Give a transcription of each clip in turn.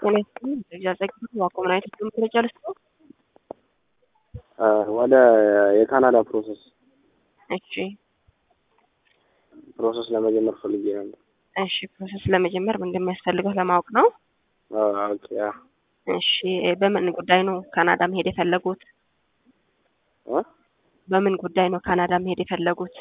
መረጃ ልስጥ ወደ የካናዳ ፕሮሰስ እሺ ፕሮሰስ ለመጀመር ፈልጌ ነበር። እሺ ፕሮሰስ ለመጀመር ምን እንደሚያስፈልገው ለማወቅ ነው። ኦኬ ያ እሺ በምን ጉዳይ ነው ካናዳ መሄድ የፈለጉት? እ? በምን ጉዳይ ነው ካናዳ መሄድ የፈለጉት?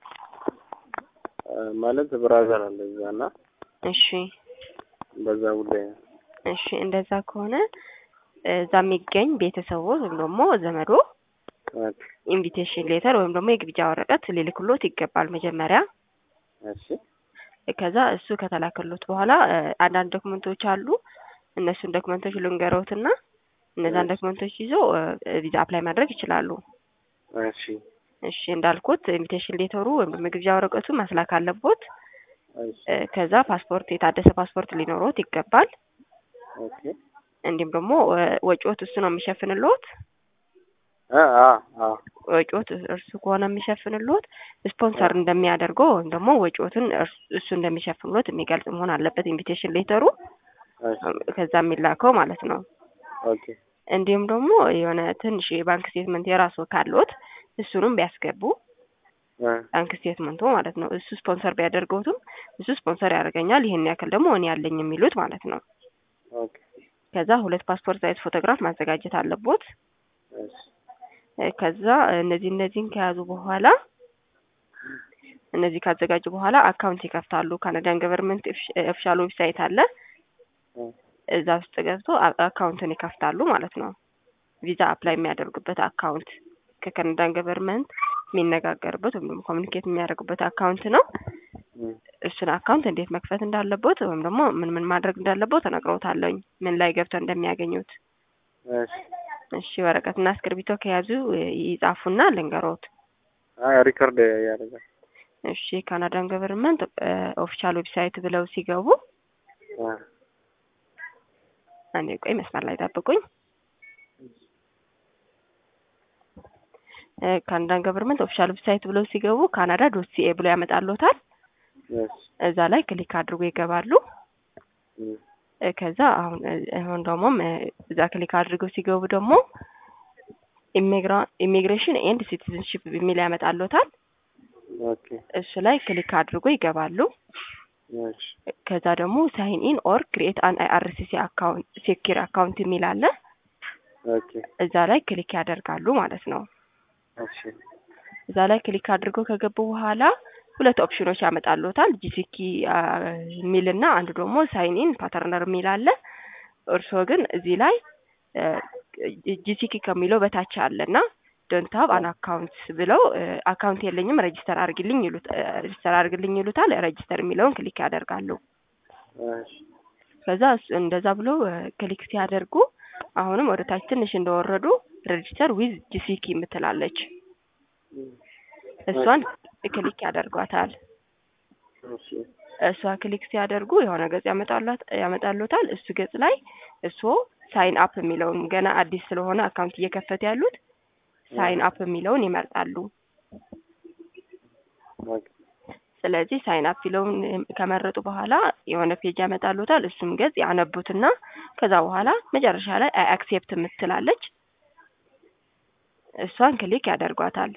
ማለት ብራዘር አለ እዛ እና እሺ በዛ ጉዳይ ነው። እሺ እንደዛ ከሆነ እዛ የሚገኝ ቤተሰቦ ወይም ደግሞ ዘመዶ ኦኬ ኢንቪቴሽን ሌተር ወይም ደግሞ የግብዣ ወረቀት ሊልክሎት ይገባል መጀመሪያ። እሺ ከዛ እሱ ከተላከሎት በኋላ እ አንዳንድ ዶክመንቶች አሉ። እነሱን ዶክመንቶች ልንገረውትና እነዛን ዶክመንቶች ይዞ እ ቪዛ አፕላይ ማድረግ ይችላሉ። እሺ እሺ እንዳልኩት ኢንቪቴሽን ሌተሩ ወይም ደግሞ የግብዣ ወረቀቱ መስላክ አለቦት። እሺ እ ከዛ ፓስፖርት የታደሰ ፓስፖርት ሊኖሮት ይገባል። ኦኬ እንዲሁም ደግሞ እ ወጪዎት እሱ ነው የሚሸፍንልዎት። አ አ አ ወጪዎት እርሱ ከሆነ የሚሸፍንልዎት ስፖንሰር እንደሚያደርገው ወይም ደግሞ ወጪዎትን እርስ- እሱ እንደሚሸፍንልዎት የሚገልጽ መሆን አለበት ኢንቪቴሽን ሌተሩ እሺ ከዛ የሚላከው ማለት ነው። ኦኬ እንዲሁም ደግሞ የሆነ ትንሽ የባንክ ስቴትመንት የራሱ ካለዎት እሱንም ቢያስገቡ እ ባንክ ስቴትመንቱ ማለት ነው። እሱ ስፖንሰር ቢያደርገውትም እሱ ስፖንሰር ያደርገኛል ይሄን ያክል ደግሞ እኔ ያለኝ የሚሉት ማለት ነው። ኦኬ ከዛ ሁለት ፓስፖርት ሳይዝ ፎቶግራፍ ማዘጋጀት አለቦት። እሺ እ ከዛ እነዚህ እነዚህን ከያዙ በኋላ እነዚህ ካዘጋጁ በኋላ አካውንት ይከፍታሉ። ካናዳን ገቨርንመንት ኦፊሻል ዌብሳይት አለ። እ እዛ ውስጥ ገብቶ አ- አካውንትን ይከፍታሉ ማለት ነው። ቪዛ አፕላይ የሚያደርጉበት አካውንት ከካናዳን ገቨርንመንት የሚነጋገርበት ወይም ደግሞ ኮሚኒኬት የሚያደርጉበት አካውንት ነው። እ እሱን አካውንት እንዴት መክፈት እንዳለቦት ወይም ደግሞ ምን ምን ማድረግ እንዳለቦት እነግረውታለሁኝ ምን ላይ ገብተው እንደሚያገኙት። እሺ እሺ ወረቀትና እስክርቢቶ ከያዙ እ ይጻፉና ልንገሮት። አይ ሪከርድ ያደርጋል። እሺ ካናዳን ገቨርንመንት ኦፊሻል ዌብሳይት ብለው ሲገቡ አ አንዴ ቆይ መስመር ላይ ጠብቁኝ። እ ካናዳን ገቨርንመንት ኦፊሻል ዌብሳይት ብለው ሲገቡ ካናዳ ዶት ሲኤ ብሎ ያመጣልዎታል። እሺ እዛ ላይ ክሊክ አድርጎ ይገባሉ። እ እ ከዛ አሁን እ አሁን ደግሞ እ እዛ ክሊክ አድርገው ሲገቡ ደግሞ ኢሚግራ ኢሚግሬሽን ኤንድ ሲቲዝንሺፕ የሚል ያመጣልዎታል። ኦኬ እሱ ላይ ክሊክ አድርጎ ይገባሉ። እሺ ከዛ ደግሞ ሳይን ኢን ኦር ክሪኤት አን አይአርሲሲ አካውንት ሴኪር አካውንት የሚል አለ። ኦኬ እዛ ላይ ክሊክ ያደርጋሉ ማለት ነው። እሺ እዛ ላይ ክሊክ አድርገው ከገቡ በኋላ ሁለት ኦፕሽኖች ያመጣልዎታል። ጂሲኪ የሚል እና አንዱ ደግሞ ሳይን ኢን ፓተርነር የሚል አለ። እርስዎ ግን እዚህ ላይ ጂሲኪ ከሚለው በታች አለ እና ዶንት ሀብ አን አካውንት ብለው አካውንት የለኝም ረጂስተር አድርግልኝ ይሉት ረጂስተር አድርግልኝ ይሉታል። ረጂስተር የሚለውን ክሊክ ያደርጋሉ። እሺ ከዛ እሱ እንደዛ ብሎ ክሊክ ሲያደርጉ አሁንም ወደ ታች ትንሽ እንደወረዱ ሬጂስተር ዊዝ ጂሲኪ የምትላለች እሷን ክሊክ ያደርጓታል። እሺ እሷ ክሊክ ሲያደርጉ የሆነ ገጽ ያመጣላት ያመጣሉታል። እሱ ገጽ ላይ እሱ ሳይን አፕ የሚለውን ገና አዲስ ስለሆነ አካውንት እየከፈተ ያሉት ሳይን አፕ የሚለውን ይመርጣሉ። ኦኬ ስለዚህ ሳይን አፕ የሚለውን ከመረጡ በኋላ የሆነ ፔጅ ያመጣሉታል። እሱም ገጽ ያነቡትና ከዛ በኋላ መጨረሻ ላይ አይ አክሴፕት የምትላለች እሷን ክሊክ ያደርጓታል።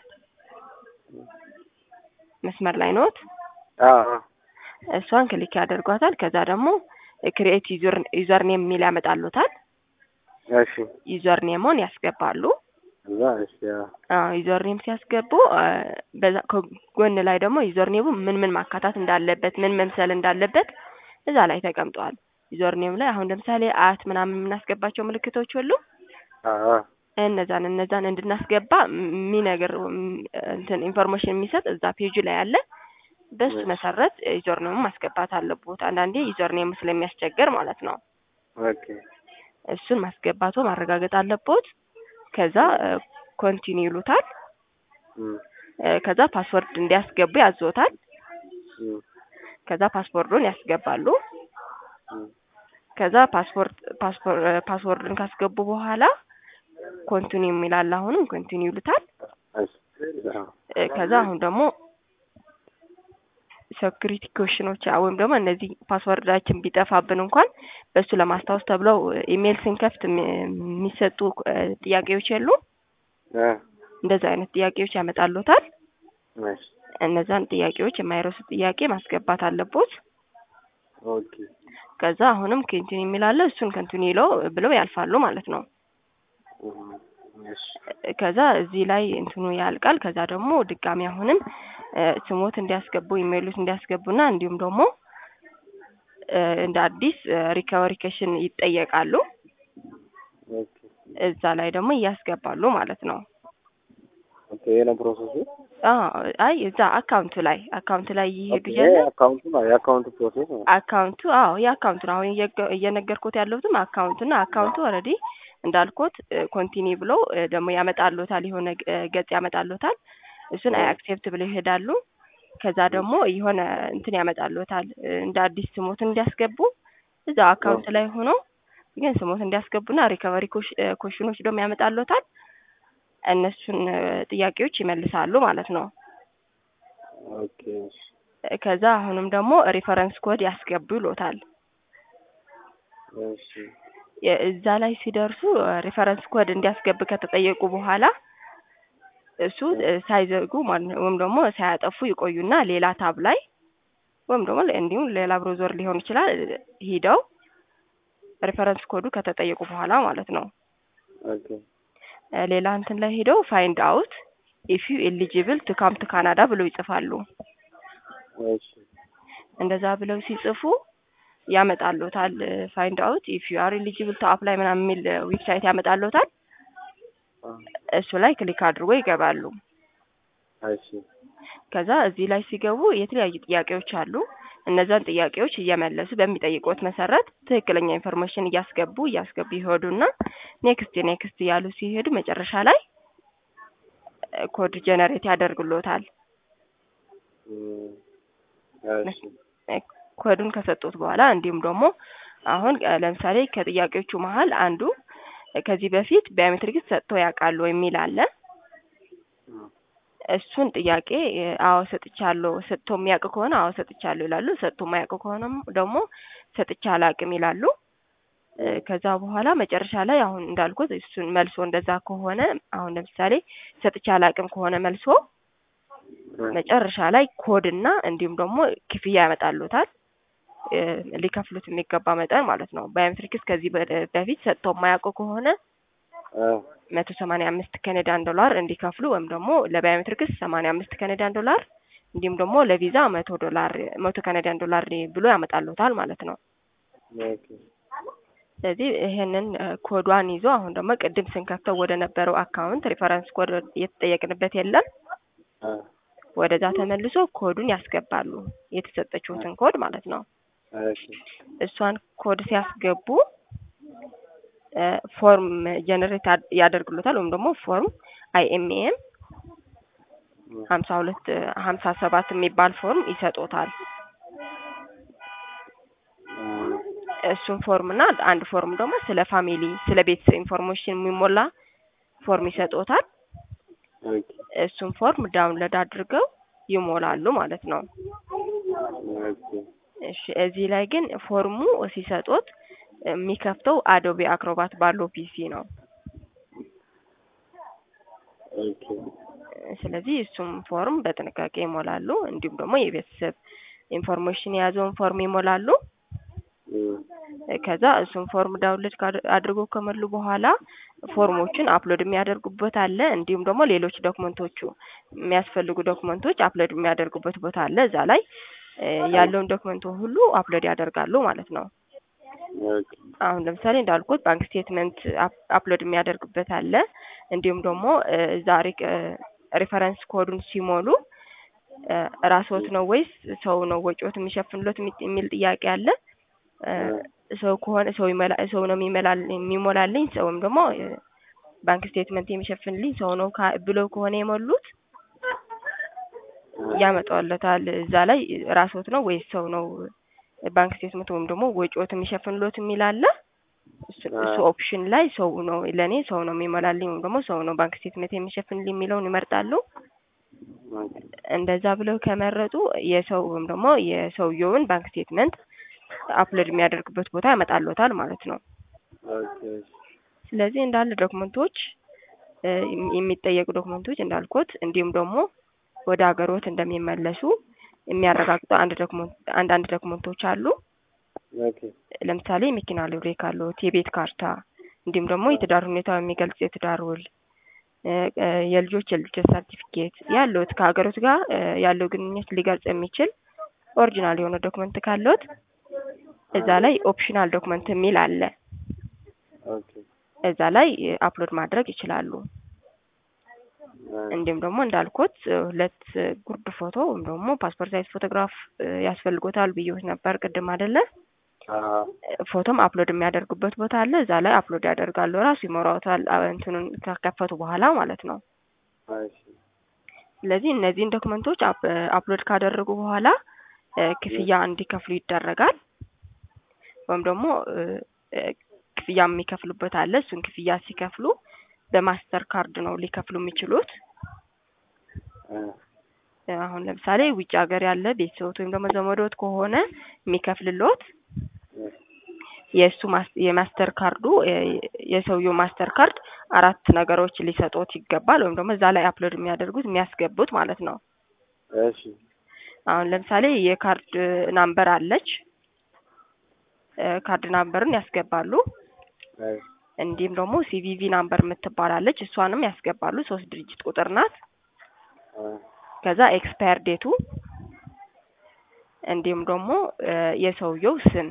መስመር ላይ ኖት። አ አ እሷን ክሊክ ያደርጓታል። ከዛ ደግሞ ክሪኤት ዩዘር ዩዘር ኔም የሚል ያመጣሉታል። እሺ ዩዘር ኔሞን ያስገባሉ። እዛ እሺ አ አዎ ዩዘር ኔም ሲያስገቡ አ፣ በዛ ከጎን ላይ ደግሞ ዩዘር ኔሙ ምን ምን ማካታት እንዳለበት ምን መምሰል እንዳለበት እዛ ላይ ተቀምጧል። ዩዘር ኔም ላይ አሁን ለምሳሌ አት ምናምን የምናስገባቸው ምልክቶች ሁሉ አ አ እነዛን እነዛን እንድናስገባ የሚነግር እንትን ኢንፎርሜሽን የሚሰጥ እዛ ፔጁ ላይ አለ። በሱ መሰረት ዩዘር ኔሙ ማስገባት አለቦት። አንዳንዴ ዩዘር ኔሙ ስለሚያስቸግር ማለት ነው። ኦኬ እሱን ማስገባቱ ማረጋገጥ አለቦት። ከዛ ኮንቲኒ ይሉታል። እም እ ከዛ ፓስወርድ እንዲያስገቡ ያዞታል። እም ከዛ ፓስወርዱን ያስገባሉ። እም ከዛ ፓስፖርት ፓስፖርት ፓስወርድን ካስገቡ በኋላ ኮንቲኒ የሚላል አሁንም ኮንቲኒ ይሉታል። እሺ አ እ ከዛ አሁን ደግሞ ሴኩሪቲ ኮሽኖች ወይም ደግሞ እነዚህ ፓስወርዳችን ቢጠፋብን እንኳን በእሱ ለማስታወስ ተብለው ኢሜይል ስንከፍት የሚ- የሚሰጡ እ ጥያቄዎች የሉ አ እንደዚህ አይነት ጥያቄዎች ያመጣሉታል። እሺ እነዛን ጥያቄዎች የማይረሱ ጥያቄ ማስገባት አለቦት። ኦኬ ከዛ አሁንም ኮንቲኒ የሚላለ እሱን ኮንቲኒ ይለው ብለው ያልፋሉ ማለት ነው። እም፣ እሺ ከዛ እዚህ ላይ እንትኑ ያልቃል። ከዛ ደግሞ ድጋሚ አሁንም እ ስሞት እንዲያስገቡ ኢሜይሉት እንዲያስገቡና እንዲሁም ደግሞ እ እንደ አዲስ ሪከቨሪ ኬሽን ይጠየቃሉ። ኦኬ እዛ ላይ ደግሞ እያስገባሉ ማለት ነው። ኦኬ ይሄ ነው ፕሮሰሱ። አዎ አይ እዛ አካውንቱ ላይ አካውንቱ ላይ እየሄዱ ኦኬ እያለ አካውንቱ ነው የአካውንቱ ፕሮሰስ ነው። አካውንቱ አዎ የአካውንቱ ነው። አሁን እየገ- እየነገርኩት ያለሁትም አካውንቱ እና አካውንቱ ኦልሬዲ እንዳልኩት ኮንቲኒ ብሎ እ ደግሞ ያመጣሉታል የሆነ እ ገጽ ያመጣሉታል። እሱን አይ አክሴፕት ብለው ይሄዳሉ። ከዛ ደግሞ የሆነ እንትን ያመጣሉታል እ እንደ አዲስ ስሞትን እንዲያስገቡ እዛው አካውንት ላይ ሆኖ ግን ስሞት እንዲያስገቡና ሪከቨሪ ኮሽኖች ደግሞ ያመጣሉታል። እነሱን እ ጥያቄዎች ይመልሳሉ ማለት ነው። ኦኬ እሺ ከዛ አሁንም ደግሞ ሪፈረንስ ኮድ ያስገቡ ይሎታል። እሺ የ- እዛ ላይ ሲደርሱ ሪፈረንስ ኮድ እንዲያስገብ ከተጠየቁ በኋላ እሱ እ ሳይዘጉ ማለት ነው ወይም ደግሞ ሳያጠፉ ይቆዩና ሌላ ታብ ላይ ወይም ደግሞ እንዲሁም ሌላ ብሮዘር ሊሆን ይችላል እ ሂደው ሪፈረንስ ኮዱ ከተጠየቁ በኋላ ማለት ነው ኦኬ እ ሌላ እንትን ላይ ሂደው ፋይንድ አውት ኢፍ ዩ ኤሊጂብል ቱ ካም ቱ ካናዳ ብለው ይጽፋሉ። እሺ እንደዛ ብለው ሲጽፉ ያመጣሉታል። ፋይንድ አውት ኢፍ ዩ አር ኤሊጂብል ቱ አፕላይ ምናምን የሚል ዌብሳይት ያመጣሉታል። አ እሱ ላይ ክሊክ አድርጎ ይገባሉ። እሺ ከዛ እዚህ ላይ ሲገቡ የተለያዩ ጥያቄዎች አሉ። እነዛን ጥያቄዎች እየመለሱ በሚጠይቁት መሰረት ትክክለኛ ኢንፎርሜሽን እያስገቡ እያስገቡ ይሄዱና ኔክስት ኔክስት እያሉ ሲሄዱ መጨረሻ ላይ እ ኮድ ጀነሬት ያደርግሎታል። እም፣ እሺ እ ኮዱን ከሰጡት በኋላ እንዲሁም ደግሞ አሁን እ ለምሳሌ ከጥያቄዎቹ መሀል አንዱ እ ከዚህ በፊት ባዮሜትሪክስ ሰጥቶ ያውቃሉ የሚል አለ። እሱን ጥያቄ እ አዎ ሰጥቻለሁ፣ ሰጥቶ የሚያውቅ ከሆነ አዎ ሰጥቻለሁ ይላሉ። ሰጥቶ የማያውቅ ከሆነም ደግሞ ሰጥቼ አላውቅም ይላሉ። እ ከዛ በኋላ መጨረሻ ላይ አሁን እንዳልኩት እሱን መልሶ እንደዛ ከሆነ አሁን ለምሳሌ ሰጥቼ አላውቅም ከሆነ መልሶ መጨረሻ ላይ ኮድ እና እንዲሁም ደግሞ ክፍያ ያመጣሉታል እ ሊከፍሉት የሚገባ መጠን ማለት ነው። ባዮሜትሪክስ ከዚህ በ- በፊት ሰጥተው የማያውቁ ከሆነ አ መቶ ሰማንያ አምስት ካናዳን ዶላር እንዲከፍሉ ወይም ደግሞ ለባዮሜትሪክስ ሰማንያ አምስት ካናዳን ዶላር እንዲሁም ደግሞ ለቪዛ መቶ ዶላር መቶ ካናዳን ዶላር ብሎ ያመጣሉታል ማለት ነው። ኦኬ ስለዚህ ይሄንን እ ኮዷን ይዞ አሁን ደግሞ ቅድም ስንከፍተው ወደ ነበረው አካውንት ሪፈረንስ ኮድ እየተጠየቅንበት የለም አ ወደዛ ተመልሶ ኮዱን ያስገባሉ የተሰጠችሁትን ኮድ ማለት ነው። እሺ እሷን ኮድ ሲያስገቡ እ ፎርም ጀነሬት ያደርግሉታል ወይም ደግሞ ፎርም አይኤምኤም ሀምሳ ሁለት ሀምሳ ሰባት የሚባል ፎርም ይሰጦታል። እም፣ እሱን ፎርም እና አንድ ፎርም ደግሞ ስለ ፋሚሊ ስለ ቤተሰብ ኢንፎርሜሽን የሚሞላ ፎርም ይሰጦታል። ኦኬ እሱን ፎርም ዳውንሎድ አድርገው ይሞላሉ ማለት ነው። ኦኬ እሺ እዚህ ላይ ግን ፎርሙ ሲሰጡት የሚከፍተው አዶቤ አክሮባት ባለው ፒሲ ነው። ኦኬ ስለዚህ እሱም ፎርም በጥንቃቄ ይሞላሉ። እንዲሁም ደግሞ የቤተሰብ ኢንፎርሜሽን የያዘውን ፎርም ይሞላሉ። እም፣ ከዛ እሱን ፎርም ዳውንሎድ ካድ- አድርጎ ከሞሉ በኋላ ፎርሞችን አፕሎድ የሚያደርጉበት አለ። እንዲሁም ደግሞ ሌሎች ዶክመንቶቹ የሚያስፈልጉ ዶክመንቶች አፕሎድ የሚያደርጉበት ቦታ አለ። እዛ ላይ እ ያለውን ዶክመንቱ ሁሉ አፕሎድ ያደርጋሉ ማለት ነው። ኦኬ አሁን ለምሳሌ እንዳልኩት ባንክ ስቴትመንት አፕ- አፕሎድ የሚያደርጉበት አለ። እንዲሁም ደግሞ እ ዛሬ ሪፈረንስ ኮዱን ሲሞሉ እ ራስዎት ነው ወይስ ሰው ነው ወጪዎት የሚሸፍንሎት የሚ- የሚል ጥያቄ አለ። እ ሰው ከሆነ ሰው ይመላ ሰው ነው የሚመላል የሚሞላልኝ ሰው ወይም ደግሞ እ ባንክ ስቴትመንት የሚሸፍንልኝ ሰው ነው ካ- ብለው ከሆነ የሞሉት ያመጣለታል። እዛ ላይ ራስዎት ነው ወይስ ሰው ነው ባንክ ስቴትመንት ወይም ደግሞ ወጪዎት የሚሸፍንሎት የሚል አለ። እሱ- እሱ ኦፕሽን ላይ ሰው ነው ለእኔ ሰው ነው የሚሞላልኝ ወይም ደግሞ ሰው ነው ባንክ ስቴትመንት የሚሸፍንልኝ የሚለውን ይመርጣሉ። ኦኬ እንደዛ ብለው ከመረጡ የሰው ወይም ደግሞ የሰውየውን ባንክ ስቴትመንት አፕሎድ የሚያደርግበት ቦታ ያመጣልዎታል ማለት ነው። ኦኬ ስለዚህ እንዳለ ዶክመንቶች እ የሚጠየቁ ዶክመንቶች እንዳልኩት እንዲሁም ደግሞ ወደ ሀገሮት እንደሚመለሱ የሚያረጋግጡ አንድ ዶክመንት አንዳንድ ዶክመንቶች አሉ። ኦኬ ለምሳሌ የመኪና ሊብሬ ካለዎት፣ የቤት ካርታ እንዲሁም ደግሞ የትዳር ሁኔታው የሚገልጽ የትዳር ውል እ እ የልጆች የልደት ሰርቲፊኬት ያለዎት ከሀገሮት ጋር እ ያለው ግንኙነት ሊገልጽ የሚችል ኦሪጂናል የሆነ ዶክመንት ካለዎት እዛ ላይ ኦፕሽናል ዶክመንት የሚል አለ። ኦኬ እዛ ላይ አፕሎድ ማድረግ ይችላሉ። እንዲሁም ደግሞ እንዳልኩት ሁለት ጉርድ ፎቶ ወይም ደግሞ ፓስፖርት ሳይዝ ፎቶግራፍ እ ያስፈልጎታል ብዬዎች ነበር ቅድም አይደለ? አዎ ፎቶም አፕሎድ የሚያደርጉበት ቦታ አለ። እዛ ላይ አፕሎድ ያደርጋሉ። ራሱ ይሞራዎታል አ- እንትኑን ከከፈቱ በኋላ ማለት ነው። እሺ ስለዚህ እነዚህን ዶክመንቶች አፕ- አፕሎድ ካደረጉ በኋላ እ ክፍያ እንዲከፍሉ ይደረጋል። ወይም ደግሞ እ እ ክፍያ የሚከፍሉበት አለ። እሱን ክፍያ ሲከፍሉ በማስተር ካርድ ነው ሊከፍሉ የሚችሉት። እ እ አሁን ለምሳሌ ውጭ ሀገር ያለ ቤተሰቦት ወይም ደግሞ ዘመዶት ከሆነ የሚከፍልሎት እ የእሱ ማስ- የማስተር ካርዱ እ የሰውየው ማስተር ካርድ አራት ነገሮች ሊሰጡት ይገባል። ወይም ደግሞ እዛ ላይ አፕሎድ የሚያደርጉት የሚያስገቡት ማለት ነው። እሺ አሁን ለምሳሌ የካርድ ናምበር አለች። እ ካርድ ናምበርን ያስገባሉ። እሺ እንዲሁም ደግሞ ሲቪቪ ናምበር የምትባላለች እሷንም ያስገባሉ። ሶስት ድርጅት ቁጥር ናት። እ ከዛ ኤክስፓየር ዴቱ እንዲሁም ደግሞ እ የሰውየው ስም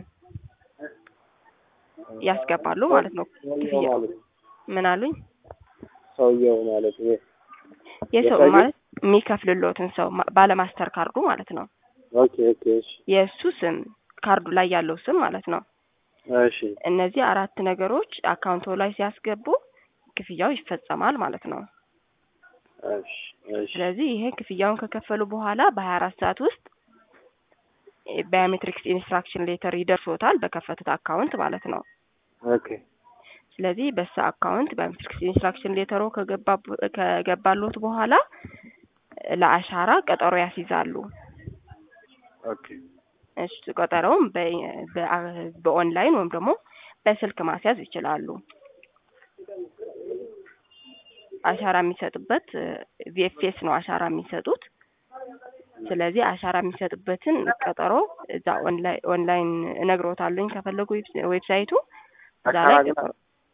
ያስገባሉ ማለት ነው። ሰውየው ክፍያ ማለት ምን አሉኝ? ሰውየው ማለት ነው። የሰው የሰውየው- ማለት የሚከፍልሎትን ሰው ማ- ባለ ማስተር ካርዱ ማለት ነው። ኦኬ ኦኬ እሺ የእሱ ስም ካርዱ ላይ ያለው ስም ማለት ነው። እሺ እነዚህ አራት ነገሮች አካውንቶ ላይ ሲያስገቡ ክፍያው ይፈጸማል ማለት ነው። እሺ እሺ ስለዚህ ይሄ ክፍያውን ከከፈሉ በኋላ በሀያ አራት ሰዓት ውስጥ ባዮሜትሪክስ ኢንስትራክሽን ሌተር ይደርሶታል በከፈቱት አካውንት ማለት ነው። ኦኬ ስለዚህ በዛ አካውንት ባዮሜትሪክስ ኢንስትራክሽን ሌተሮ ከገባ ከገባሎት በኋላ ለአሻራ ቀጠሮ ያስይዛሉ። ኦኬ እሱ ቀጠሮውም በ- በ- በኦንላይን ወይም ደግሞ በስልክ ማስያዝ ይችላሉ። አሻራ የሚሰጡበት ቪኤፍኤስ ነው አሻራ የሚሰጡት። ስለዚህ አሻራ የሚሰጡበትን ቀጠሮ እዛ ኦንላይ- ኦንላይን እነግሮታለሁኝ ከፈለጉ ዌብ- ዌብሳይቱ እዛ ላይ አሻራ ግን ቀጠሮ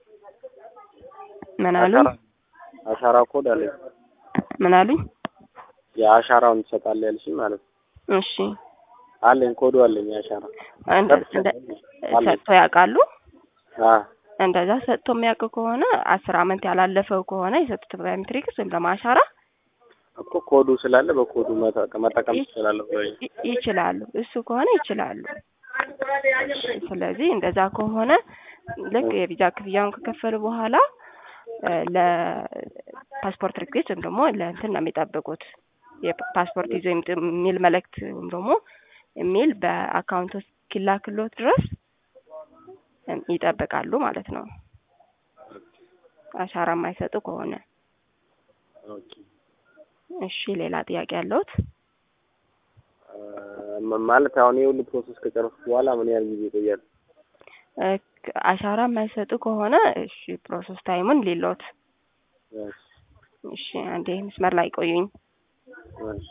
ምን አሉኝ? አሻራ አሻራ ኮድ አለኝ። ምን አሉኝ? የአሻራውን ትሰጣለህ ያልሽኝ ማለት ነው። እሺ አለኝ ኮዱ አለኝ የአሻራ እንደ- እንደ- ሰጥቶ ያውቃሉ? አ እንደዛ ሰጥቶ የሚያውቅ ከሆነ አስር አመት ያላለፈው ከሆነ የሰጡት ባዮሜትሪክስ ወይም ደግሞ አሻራ እኮ ኮዱ ስላለ በኮዱ መጠቀም መጠቀም ትችላለህ ወይ? ይ- ይችላሉ። እሱ ከሆነ ይችላሉ። ስለዚህ እንደዛ ከሆነ ልክ የቪዛ ክፍያውን ከከፈሉ በኋላ እ ለፓስፖርት ሪኩዌስት ወይም ደግሞ ለእንትን ነው የሚጠብቁት የፓስፖርት ይዞ ይምጡ የሚል መልእክት ወይም ደግሞ የሚል በአካውንት ውስጥ እስኪላክሎት ድረስ እም ይጠብቃሉ ማለት ነው። አሻራ የማይሰጡ ከሆነ ኦኬ እሺ። ሌላ ጥያቄ ያለውት? አ ማለት አሁን ይሄ ሁሉ ፕሮሰስ ከጨረስኩ በኋላ ምን ያህል ጊዜ ይቆያል? እ አሻራ የማይሰጡ ከሆነ እሺ ፕሮሰስ ታይሙን ሌሎት እሺ እሺ አንዴ መስመር ላይ ቆዩኝ። እሺ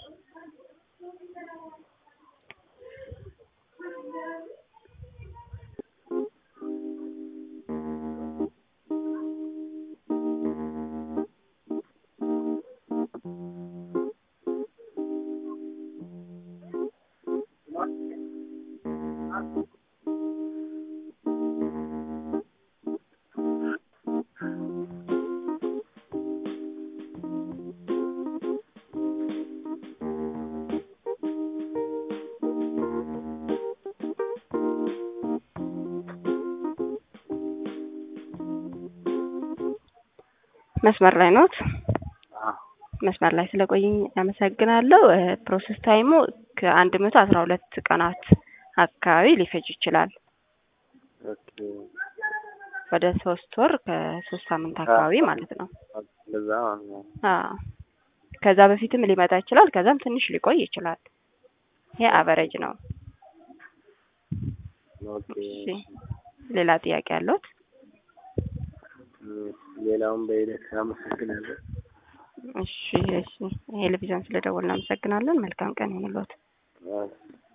መስመር ላይ ኖት? አ መስመር ላይ ስለቆየኝ አመሰግናለሁ። እ ፕሮሰስ ታይሙ ከአንድ መቶ አስራ ሁለት ቀናት አካባቢ ሊፈጅ ይችላል። ኦኬ ወደ ሶስት ወር ከሶስት ሳምንት አካባቢ ማለት ነው። እንደዛ ማለት ነው። አዎ ከዛ በፊትም ሊመጣ ይችላል። ከዛም ትንሽ ሊቆይ ይችላል። ይሄ አቨሬጅ ነው። ኦኬ እሺ ሌላ ጥያቄ አለዎት? እም፣ ሌላውን በሂደት አመሰግናለሁ። እሺ እሺ ቴሌቪዥን ስለደወልን እናመሰግናለን። መልካም ቀን ይሁንልዎት። አዎ።